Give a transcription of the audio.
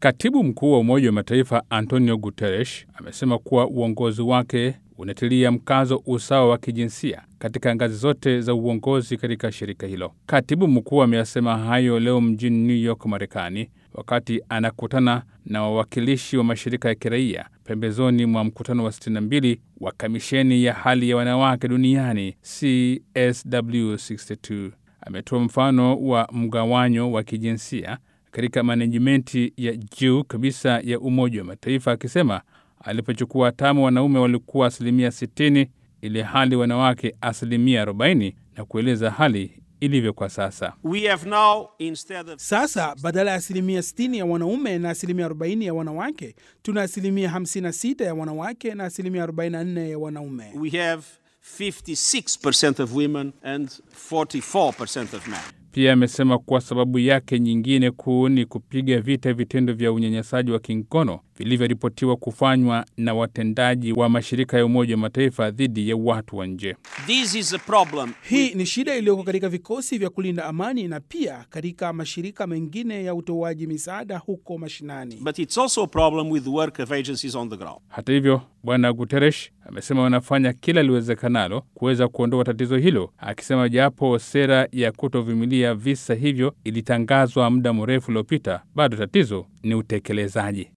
Katibu mkuu wa Umoja wa Mataifa Antonio Guterres amesema kuwa uongozi wake unatilia mkazo usawa wa kijinsia katika ngazi zote za uongozi katika shirika hilo. Katibu mkuu ameyasema hayo leo mjini New York, Marekani, wakati anakutana na wawakilishi wa mashirika ya kiraia pembezoni mwa mkutano wa 62 wa kamisheni ya hali ya wanawake duniani CSW62. Ametoa mfano wa mgawanyo wa kijinsia katika manejimenti ya juu kabisa ya Umoja wa Mataifa akisema alipochukua hatamu wanaume walikuwa asilimia 60 ili hali wanawake asilimia 40 na kueleza hali ilivyo kwa sasa. We have now, instead of Sasa badala ya asilimia 60 ya wanaume na asilimia 40 ya wanawake, tuna asilimia 56 ya wanawake na asilimia 44 ya wanaume. we have 56% of women and 44% of men. Pia amesema kuwa sababu yake nyingine kuu ni kupiga vita vitendo vya unyanyasaji wa kingono vilivyoripotiwa kufanywa na watendaji wa mashirika ya Umoja wa Mataifa dhidi ya watu wa nje. This is a problem. Hii ni shida iliyoko katika vikosi vya kulinda amani na pia katika mashirika mengine ya utoaji misaada huko mashinani. But it's also a problem with the work of agencies on the ground. Hata hivyo, Bwana Guterres amesema wanafanya kila liwezekanalo kuweza kuondoa tatizo hilo, akisema japo sera ya kutovumilia visa hivyo ilitangazwa muda mrefu uliopita, bado tatizo ni utekelezaji.